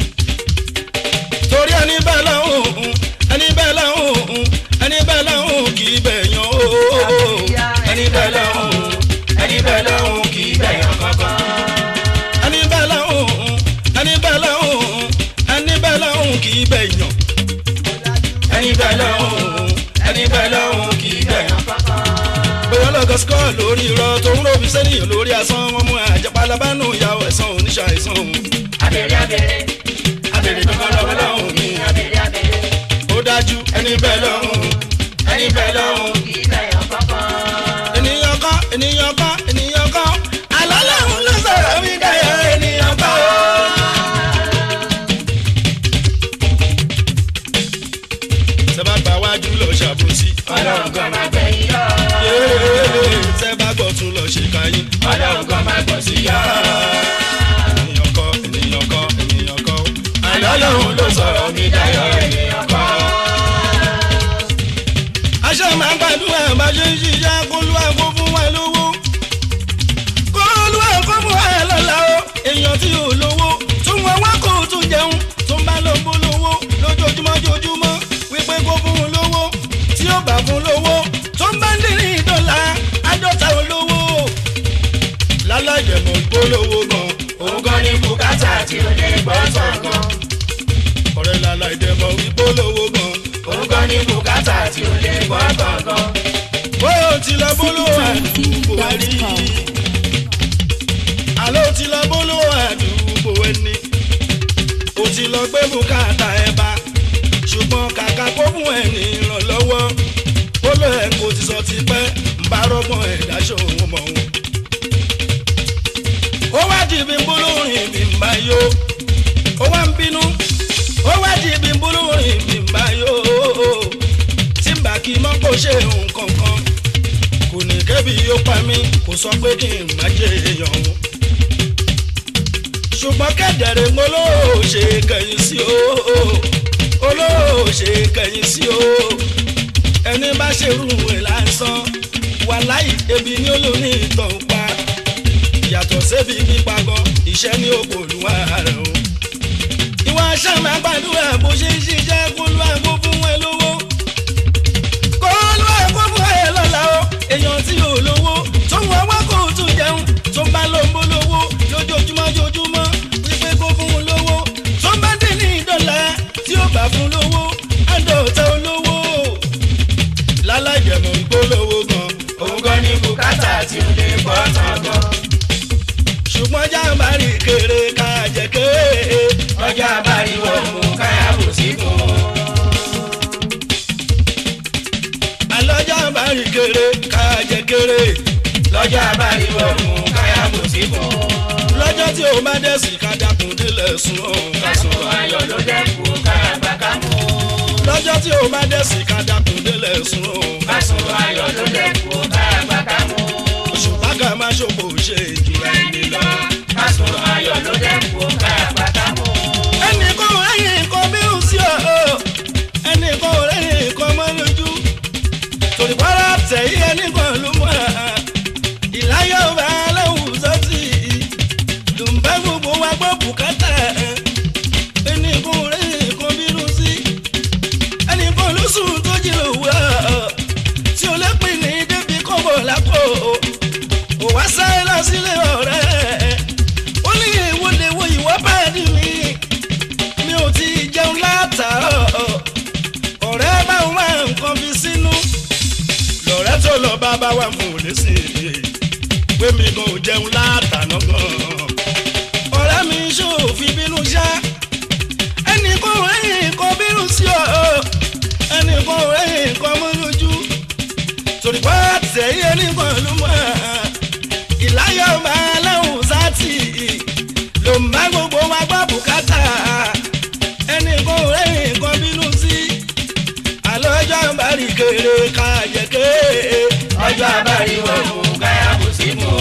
torí ẹni bẹ́ẹ̀ lọ́hùn ẹni bẹ́ẹ̀ lọ́hùn ẹni bẹ́ẹ̀ lọ́hùn kì í bẹ̀ yan o ẹni bẹ́ẹ̀ lọ́hùn ẹni bẹ́ẹ̀ lọ́hùn kì í bẹ̀yàn kankan. ẹni bẹ́ẹ̀ lọ́hùn ẹni bẹ́ẹ̀ lọ́hùn ẹni bẹ́ẹ̀ lọ́hùn kì í bẹ̀ yan ẹni bẹ́ẹ̀ lọ́hùn ẹni bẹ́ẹ̀ lọ́hùn kì í bẹ̀yàn kankan. bóyá lọ́gọ́ skọ́ lórí irọ́ tó ń ròbí sẹ́niyàn lórí asán wọn mú àjẹpálábánú ìyàwó ẹ̀sán oníṣàìsàn òun abèrè abèrè abèrè tó kọ́ lọ́wọ́ lọ́hùn mi abèrè abèrè ó dájú ẹni bẹ́ẹ̀ lọ́hùn ẹni bẹ́ẹ̀ lọ́hùn kì í bẹ̀yàn kankan. ènìyàn kọ́ ènìyàn kọ́ ènìyàn kọ́ alálàhùn ló sọ̀rọ̀ mí dáyọ̀ ènìyàn kọ́ o. sẹ́bà gbà wájú lọ ṣàbòsí ọlọ́run kan máa gbẹ̀yìn yọ. yéé sẹ́bà gbọ́ tún lọ ṣèkà yín ọlọ́run kan máa gbọ̀ sí yọ. ènìyàn kọ́ ènìyàn kọ́ ènìyàn kọ́ ọlọ́run ló sọ̀rọ̀ mi dayọ̀ ènìyàn kan. aṣọ máa ń gbàdúrà bá ṣe ń ṣiṣẹ́ kólúwà kó fún wa lówó kólúwà kó fún wa lọ́la o èèyàn tí ò lówó tún wọn wá kó tún jẹun tó ń bá lọ bó lówó lójoojúmọ́ joojúmọ́ wípé kó fún un lówó tí ó bá fún lówó tó ń bá ń dín ní ìdọ́là àádọ́ta olówó lálájẹmọ̀ ìpolówó gan òun gan ni bùkátà tí ó lè gbọ́ tán gan. ọ̀rẹ́ lálájẹmọ̀ ìpolówó gan òun gan ni bùkátà tí ó lè gbọ́ tán gan. bóyá o ti lọ bólówó àdúgbò wa rí àló ti lọ bólówó àdúgbò ẹni o ti lọ gbé bùkátà ẹ bá ṣùgbọ́n kàkà kó fún ẹ ní ìrànlọ́wọ́ ó lọ ẹ kò ti sọ ti pẹ́ ń bá rọ́gbọ́n ẹ̀ dáṣọ òun mọ̀ òun. ó wá di ibi ń bólórin ibi ń bá yó ó wá ń bínú ó wá di ibi ń bólórin ibi ń bá yó tí n bá kí mọ́ kó ṣe nǹkan kan kò ní kẹ́bi yóò pa mí kò sọ pé kí n má jẹ èèyàn o ṣùgbọ́n kẹ́dẹ̀rẹ́ mo lóò ṣe kẹ̀yìn sí o olóò ṣe kẹ̀yìn sí o ẹni bá ṣerú ẹ̀ lásán wàláì ebi ní olóní ìtàn pa yàtọ̀ sébi pípa gan iṣẹ́ ní òkòlùwà rẹ̀ o ìwà sàmì àgbàdúrà bó ṣe ń ṣiṣẹ́ kó ló àgbo fún ẹ lówó kó ló àgbo fún ẹ lọ́la o èèyàn tí ò lówó tó ń wá wá kó tún jẹun tó ń bá ló ń bó lówó lójoojúmọ́ joojúmọ́ wípé kó fún un lówó tó ń bá dé ní ìdọ́là tí ó bá fún lówó àdọ̀tà olówó lálájẹmọ̀ ìgbólówó gan òun gan ni bùkátà tí ó lè gbọ́ tán gan. ṣùgbọ́n jàǹbárì kéré ká jẹ kéré ọjà abáriwọ̀ mú káyàbò sí fún un. àlọ́ jàǹbárì kéré ká jẹ kéré lọ́jà abáriwọ̀ mú káyàbò sí fún un. lọ́jọ́ tí o bá dẹ̀ sí ká dákun délẹ̀ sùn ọ́ ká sùn kásùn ayọ̀ ló dẹ́kun káyàgbá ká mú un. lọ́jọ́ tí o bá dẹ̀ sí ká dákun délẹ̀ sùn ọ́ kásùn ayọ̀ ló dẹ́kun káyàgbá ká mú un. ṣùgbọ́n ká má ṣòfò ṣe ìjìyà ẹni lọ. kásùn ayọ̀ ló dẹ́kun káyàgbá ká mú un. ẹnì kan ò rẹ́yìn nǹkan bí ó sí ọ ẹnì kan ò rẹ́yìn nǹkan mọ́ lójú torí pàrọ̀ tẹ̀yí ẹnì kan ló mọ̀ ìláyọ̀ bá aláwùjọ sí dùnbẹ́ gbogbo wa gbọ́ bùkátà ẹnì kan ò rẹ́yìn nǹkan bí ó sí ẹnì kan ló sùn tó jí lòwúrọ̀ tí o lè pín ní débi kọ́bọ̀ lápò ò wá sáré lọ sílé ọ̀rẹ́ ó ní ìwọlé wo ìwọ́ bá dì mí mi ò ti jẹun látàárọ̀ ọ̀rẹ́ bá ń wá nǹkan fi sínú lọ̀rẹ́ tó lọ bá bá wà fún òní sí i pé mi gan ò jẹun látàná gan ọ̀rẹ́ mi ṣòfin bínú ṣá ẹnì kan ẹ̀yìn kan bínú sí ọ ẹnì kó rẹ́yìn nǹkan mú lójú torí pé tẹ̀yẹ nìkan ló mọ̀ ìláyọ̀ máa láwùn sátì ló ń bá gbogbo wa gbọ́ bùkátà ẹnì kó rẹ́yìn nǹkan bínú sí àlọ́jọ́ ìbárí kéré ká jẹ́ ké ọjọ́ abárí wọn mú káyà kò sí mú.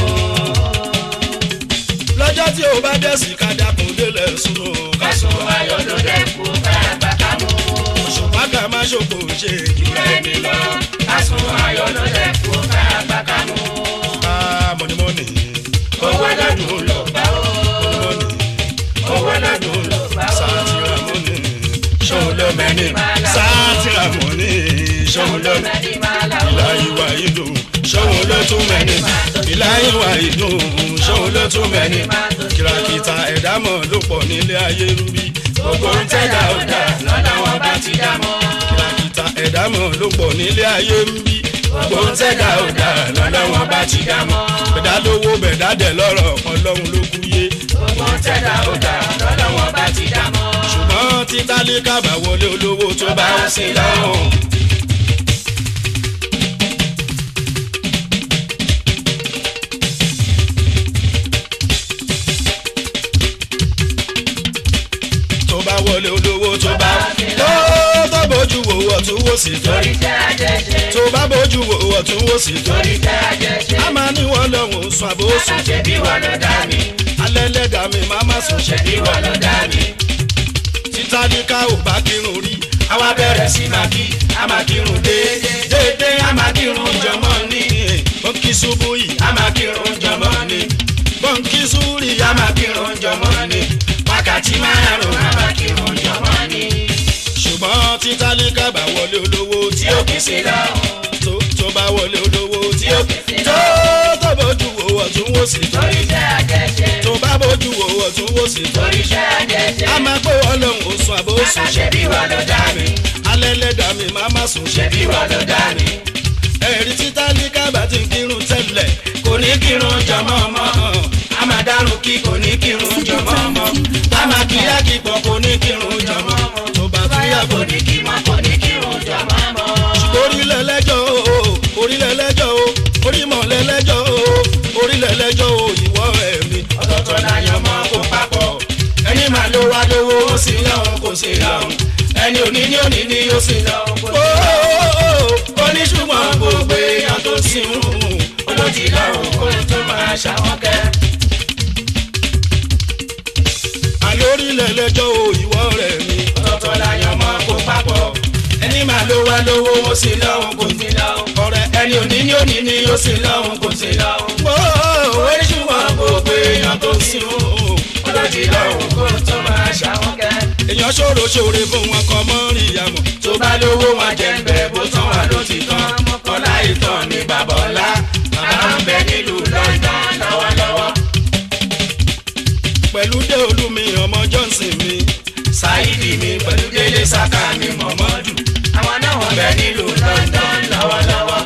lọ́jọ́ tí o bá dẹ̀sí ká dákun délẹ̀ sùn kásùn ayọ̀ ló dẹ́kun káyà gbàgbà mú. ṣùgbọ́n ká má ṣòkò ṣe jùlọ ẹni lọ kásùn ayọ̀ ló dẹ́kun káyà gbàgbà mú. ká mọ̀nìmọ́nì owó lọ́dún ló bá ó. mọ̀nìmọ́nì owó lọ́dún ló bá ó. sátìrà mọ́nì ṣòun ló mẹ́ni máa là ó. sátìrà mọ́nì ṣòun ló mẹ́ni máa là ó. ìlà ìwà ìlú ṣòun ló tún mẹ́ni ìlà ìwà ìlú ṣòun ló tún mẹ́ni kìràkìtà ẹ̀dá mọ̀ ló pọ̀ nílé ayé rúbí gbogbo ń tẹ̀dá ó dà lọ́dọ̀ wọn bá ti dá mọ́. kìràkìtà ẹ̀dá mọ̀ ló pọ̀ nílé ayé rúbí gbogbo ń tẹ̀dá ó dà lọ́dọ̀ wọn bá ti dá mọ́. bẹ̀dá lówó bẹ̀dá dẹ̀ lọ́rọ̀ ọlọ́run ló kú yé gbogbo ń tẹ̀dá ó dà lọ́dọ̀ wọn bá ti dá mọ́. ṣùgbọ́n tí tálíkà bá wọlé olówó tó bá ń sin lọ́rùn. tó bá wọlé olówó tó bá tó tó bójú wo ọ̀tún wò sí tó torí tẹ́ àjẹṣe tó bá bójú wo ọ̀tún wò sí tó torí tẹ́ àjẹṣe. a máa ní wọn lọ́hùn sùn àbóṣù ṣe bí wọn ló dá mi alẹ́ lẹ́dàá mi máa má sùn ṣe bí wọn ló dá mi. tí tálíkà ò bá kírun rí àwa bẹ̀rẹ̀ sí máa kí a máa kírun déédéé déédéé a máa kírun jọmọ́ ní bọ́ǹkì ṣubú yìí a máa kírun jọmọ́ ní bọ́ǹkì súrì a máa kírun jọmọ́ ní wákàtí márùn-ún a máa kírun jọmọ́ ní. ṣùgbọ́n tí tálíkà bá wọlé olówó tí tí ó ó kì í sí lọ́hùn tó tó bá wọlé olówó tí ó tó tó bójú wo ọ̀tún wò sí tó torí tẹ́ àjẹṣe tó bá bójú wo ọ̀tún wò sí tó torí tẹ́ àjẹṣe. a máa pé wọn lòun ò sùn àbó sùn ṣe bí wọn ló dá mi alẹ́ lẹ́dàá mi máa má sùn ṣe bí wọn ló dá mi. ẹ̀rí tí tálíkà bá ti ń kírun tẹ́lẹ̀ kò ní kírun jọmọ́ mọ́ a máa dárun kí kò ní kírun jọmọ́ mọ́ a máa kíyà kí pọ̀ kò ní kírun jọmọ́ tó bá tún yà kò kò ní. ní kí mọ́ kò ní kírun jọmọ́ mọ́. orílẹ̀ lẹ́jọ́ o orílẹ̀ lẹ́jọ́ o orímọ̀ lẹ́lẹ́jọ́ o orílẹ̀ lẹ́jọ́ o ìwọ ẹ̀mí ọ̀tọ̀ọ̀tọ̀ láyọ̀ mọ́ kó papọ̀ ẹni máa ló wá lówó ó sì lọ́hùn kò sí lọ́hùn ẹni òní ní òní ní ó sì lọ́hùn kò sí lọ́hùn. ó ní ṣùgbọ́n gbogbo èèyàn tó sì ń hùn olódì lọ́hùn kó tó máa ṣàwọn kẹ́. àlórílẹ̀ lẹ́jọ́ o ìwọ rẹ̀ mi ọ̀tọ̀ọ̀tọ̀ láyọ̀ mọ́ kó papọ̀ ẹni máa ló wá lówó ó sì lọ́hùn kò sí lọ́hùn ọ̀rẹ́ ẹni òní ní òní ní ó sì lọ́hùn kò sí lọ́hùn. ó ó ní ṣùgbọ́n gbogbo èèyàn tó sì ń hùn olódì lọ́hùn kó tó máa ṣàwọn kẹ́. èèyàn ṣòro ṣòre fún wọn kọ mọ́ rí ìyàmọ̀ tó bá lówó wọn jẹ ń bẹ bó tán wà ló ti tán ọlá ìtàn ní bàbá ọlá bàbá ń bẹ nílùú London lọ́wọ́lọ́wọ́ pẹ̀lú dé olúmi ọmọ johnson mi Saidi mi pẹ̀lú délé saka mi mọ̀mọ́dù àwọn náà wọ́n bẹ nílùú London lọ́wọ́lọ́wọ́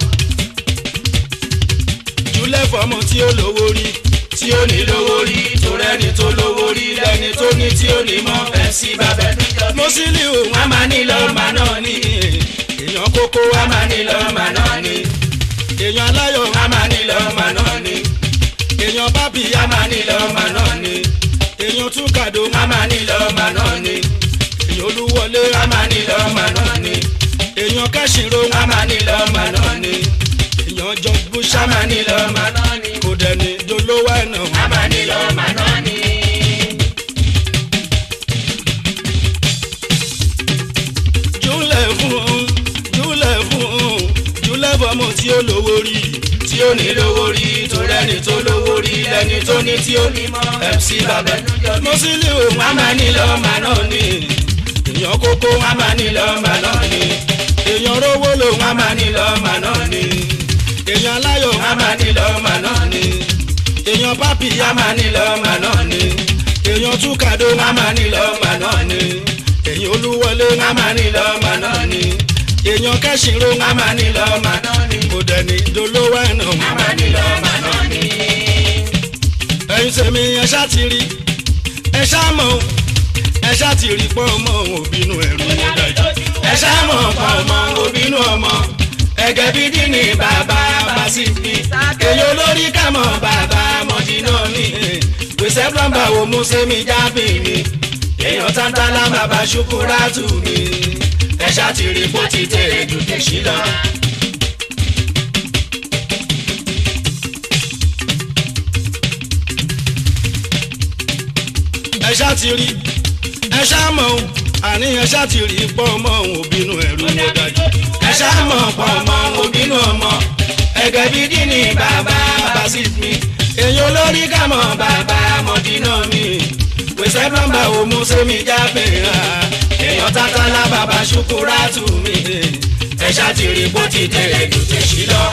jùlẹ̀ fọmọ tí ó lówó rí tí ó ní lówó rí tó rẹ́ni tó lówó rí lẹ́ni tó ní tí ó ní mọ́ MC bàbá ẹ̀dújọ́ mo sì lè òun wọ́n máa ní lọ́ọ̀mà náà ní èèyàn kókó wa wọ́n máa ní lọ́ọ̀mà náà ní èèyàn aláyọ̀ wọ́n máa ní lọ́ọ̀mà náà ní èèyàn bábí wọ́n máa ní lọ́ọ̀mà náà ní. èèyàn túkàdó amanilọ́ọ̀mà náà ni èèyàn olúwọlé amanilọ́ọ̀mà náà ni èèyàn kẹ́sìnrò amanilọ́ọ̀mà náà ni èèyàn jọ búṣà amanilọ́ọ̀mà náà ni kò dẹni dolówó ẹ̀nà amanilọ́ọ̀mà náà ni. júlẹ̀ fún júlẹ̀ fún júlẹ̀ fọmọ tí ó lówó rí tí ó ní lówó rí tó rẹ́ni tó lówó rí lẹ́ni tó ní tí ó ní mọ́ MC bàbá mo sì lè òun amanilọ́ọ̀mà náà ni èèyàn kókó amanilọ́ọ̀mà náà ni èèyàn rówó lòun amanilọ́ọ̀mà náà ni èèyàn aláyọ̀ amanilọ́ọ̀mà náà ni èèyàn pápí amanilọ́ọ̀mà náà ni èèyàn túkàdó amanilọ́ọ̀mà náà ni. èèyàn olúwọlé amanilọ́ọ̀mà náà ni èèyàn kẹ́sìnrò amanilọ́ọ̀mà náà ni kò dẹni dolówó ẹ̀nà amanilọ́ọ̀mà náà ni. ẹ̀yin sẹ́mi ẹ ṣá ti rí ẹ ṣá mọ̀ ẹ ṣá ti rí pọ́n mọ́ òbínú ẹ̀rù yẹn dájú ẹ ṣàmọ̀ pa ọmọ òbínú ọmọ ẹgẹ bí dín bàbá bá sí mi èyí olórí kàmọ́ bàbá mọ̀dínà mi gbèsè plọ́mbà wo mú sẹ́mi jábì mi èèyàn tántálá bàbá ṣukúrà tù mí ẹ ṣàtìrí bó ti tèrè jù tèṣí lọ. ẹ ṣàtìrí ẹ ṣàmọ̀ ohun àní ẹ ṣàtìrí pọ̀ ọmọ òun òbínú ẹ̀rú ló dájú ẹ ṣàmọ̀ pọ̀ ọmọ òun òbínú ọmọ ẹgẹ bí dín ní bàbá bá sí mi èyí olórí kàmọ́ bàbá mọ̀dínà mi pèsè nọ́mbà òmu sẹ́mi jábẹ̀ hàn èèyàn tátàlá bàbá ṣukúrà tù mí ẹ ṣàtìrí bó ti tẹ̀lé jù tẹ̀sí lọ.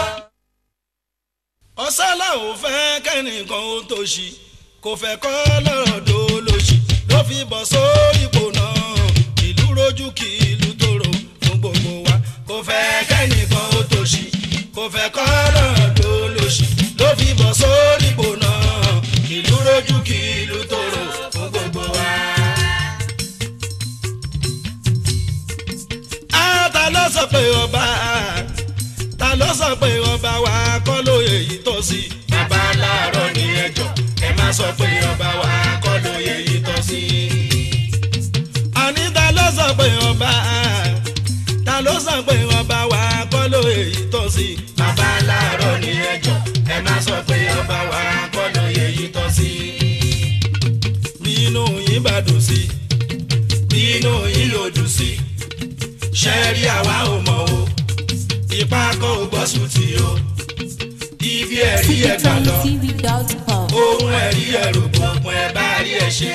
ọ̀sálà ò fẹ́ kẹ́nìkan ó tó ṣí kò fẹ́ kọ́ lọ́rọ̀ tó lóṣì ló fi bọ̀ sórí ipò náà ìlú rojú kí ìlú tòrò fún gbogbo wa kò fẹ́ kẹ́nìkan ó tó ṣí kò fẹ́ kọ́ lọ́rọ̀ tó lóṣì ló fi bọ̀ sórí ipò náà ìlú rojú kí ìlú tòrò fún gbogbo wa. a ta ló sọ pé ọba ta ló sọ pé ọba wa kọ́ lóye yìí tó sí. bàbá láàárọ̀ ní ẹjọ́ ẹ má sọ pé ọba wa kọ́ lóye yìí tó sí. àní ta ló sọ pé ọba ta ló sọ pé ọba wa kọ́ lóye yìí tó sí. bàbá láàárọ̀ ní ẹjọ́ ẹ má sọ pé ọba wa kọ́ lóye yìí tó sí. bínú yín bá dùn sí bínú yín yóò dùn sí ṣẹ́ẹ́rì àwa ò mọ̀ o ipa kọ́ ò gbọ́ sùn tí o ibi ẹ̀rí ẹ̀ gbà lọ tv.com. ohun ẹ̀rí ẹ̀rù gbọ̀ngbọ̀n ẹ̀ bá rí ẹ̀ ṣe.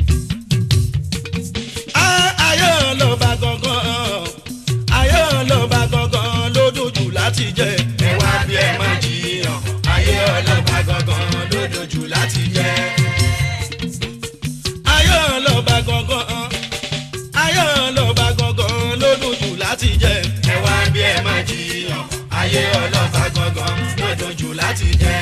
Á, ayé ọlọ́ba gangan ayé ọlọ́ba gangan ló dojú láti jẹ ẹ wá bí ẹ má jiyàn ayé ọlọ́ba gangan ló dojú láti jẹ. ayé ọlọ́ba gangan ayé ọlọ́ba gangan ló dojú láti jẹ ẹ wá bí ẹ má jiyàn ayé ọlọ́ba gangan ló dojú láti jẹ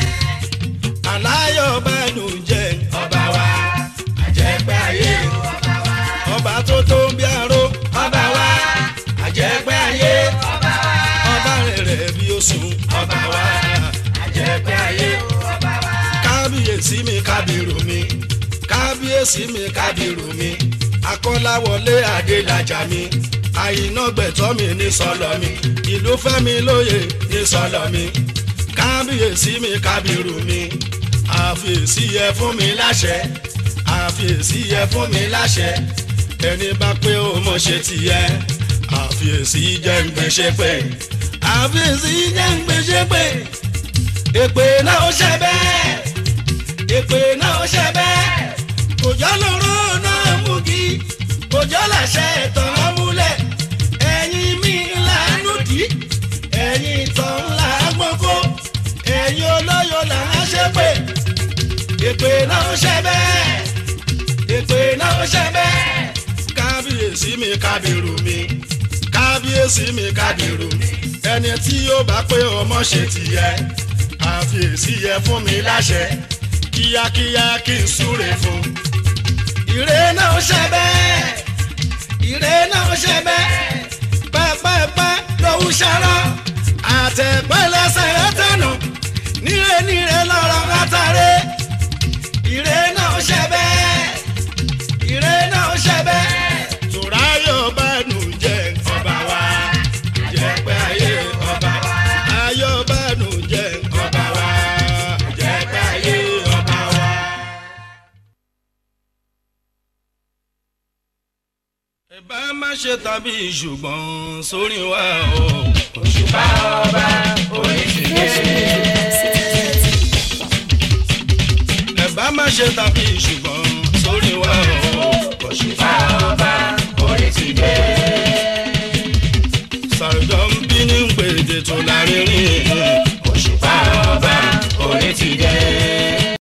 aláyọ̀ bá dùn jẹ́ ọba wa àjẹpẹ́ ayé ọba tó tó ń bí aró ọba wa àjẹpẹ́ ayé ọba rẹ̀ bí oṣù ọba wa àjẹpẹ́ ayé kábíyèsí mi kábírù mi kábíyèsí mi kábírù mi akọ́láwọlé adélájà mi àyìnà gbẹ̀tọ́ mi ní sọlọ mi ìlú fẹ́mi lóye ní sọlọ mi kábíyèsí mi kábírù mi àfiyèsí yẹ fún mi láṣẹ àfiyèsí yẹ fún mi láṣẹ ẹni bá pé ó mọ̀ ṣe tìyẹ àfiyèsí jẹ́ ń gbéṣẹ́ pé àfiyèsí jẹ́ ń gbéṣẹ́ pé èpè náà ó ṣe bẹ́ẹ̀ èpè náà ó ṣe bẹ́ẹ̀ òjò lóró náà mú kí òjò làṣẹ ìtàn múlẹ̀ ẹ̀yin mi làánú dì ẹ̀yin ìtàn ńlá gbọ́kọ́ ẹ̀yin olóyò là ń ṣe pé èpè náà ó ṣe bẹ́ẹ̀ èpè náà ó ṣe bẹ́ẹ̀ kábíyèsí mi kábírù mi kábíyèsí mi kábírù mi ẹni tí yóò bá pé ọmọ ṣe tìyẹ àfiyèsí yẹ fún mi láṣẹ kíákíá kí n súre fún ire náà ó ṣe bẹ́ẹ̀ ire náà ó ṣe bẹ́ẹ̀ pẹ́pẹ́pẹ́ lòún ṣara àtẹ̀pẹ́lẹsẹ̀ rẹ̀ tẹ̀nà níre níre lọ́rọ̀ látàrí ire náà ó ṣe bẹ́ẹ̀ ire náà ó ṣe bẹ́ẹ̀. tùráyọ̀ bá nù jẹ́ ọba wa jẹ́ pé ayé ọba wa ayọ̀ bá nù jẹ́ ọba wa jẹ́ pé ayé ọba wa. ẹ bá má ṣe tàbí ṣùgbọ́n sórí wa o. òṣùpá ọba oríṣiríṣi. ẹ bá má ṣe tàbí ṣùgbọ́n sórí wa o. òṣùpá ọba oríṣiríṣi. sàrùjọ ń bí ní gbèdé tó lárinrin.